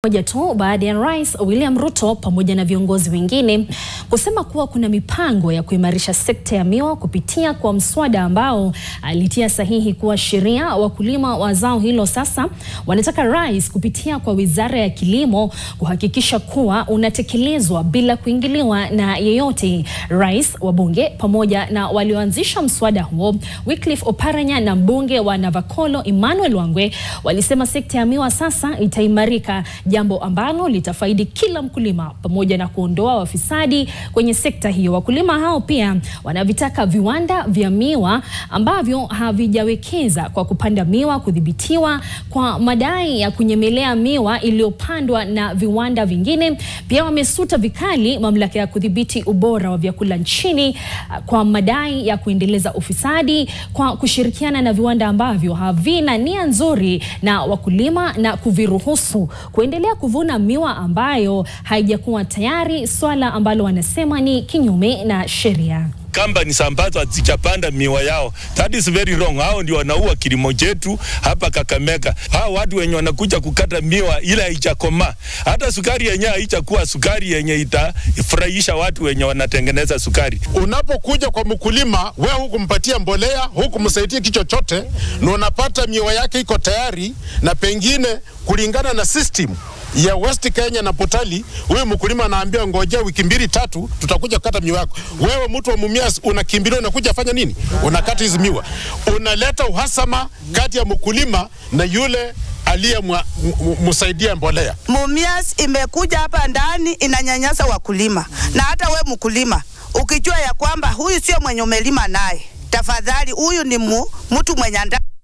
moja tu baada ya Rais William Ruto pamoja na viongozi wengine kusema kuwa kuna mipango ya kuimarisha sekta ya miwa kupitia kwa mswada ambao alitia sahihi kuwa sheria. Wakulima wa zao hilo sasa wanataka rais kupitia kwa Wizara ya Kilimo kuhakikisha kuwa unatekelezwa bila kuingiliwa na yeyote. Rais, wabunge pamoja na walioanzisha mswada huo Wycliffe Oparanya na mbunge wa Navakolo Emmanuel Wangwe walisema sekta ya miwa sasa itaimarika, jambo ambalo litafaidi kila mkulima pamoja na kuondoa wafisadi kwenye sekta hiyo. Wakulima hao pia wanavitaka viwanda vya miwa ambavyo havijawekeza kwa kupanda miwa kudhibitiwa kwa madai ya kunyemelea miwa iliyopandwa na viwanda vingine. Pia wamesuta vikali mamlaka ya kudhibiti ubora wa vyakula nchini kwa madai ya kuendeleza ufisadi kwa kushirikiana na viwanda ambavyo havina nia nzuri na wakulima na kuviruhusu kuendelea kuvuna miwa ambayo haijakuwa tayari, swala ambalo wanasema ni kinyume na sheria. Companies ambazo hazijapanda miwa yao, that is very wrong. Hao ndio wanaua kilimo chetu hapa Kakamega. Hao watu wenye wanakuja kukata miwa ila haijakomaa, hata sukari yenyewe haijakuwa sukari yenye itafurahisha watu wenye wanatengeneza sukari. Unapokuja kwa mkulima, wewe hukumpatia mbolea, hukumsaidia kitu chochote, na unapata miwa yake iko tayari, na pengine kulingana na system ya West Kenya na Potali, huyu mkulima anaambia ngojea wiki mbili tatu, tutakuja kukata miwa yako. Wewe mtu wa Mumias unakimbilia, unakuja fanya nini? Unakata hizi miwa, unaleta uhasama kati ya mkulima na yule aliyemsaidia mbolea. Mumias imekuja hapa ndani inanyanyasa wakulima, na hata we mkulima ukijua ya kwamba huyu sio mwenye umelima naye, tafadhali huyu ni mu, mtu mwenye anda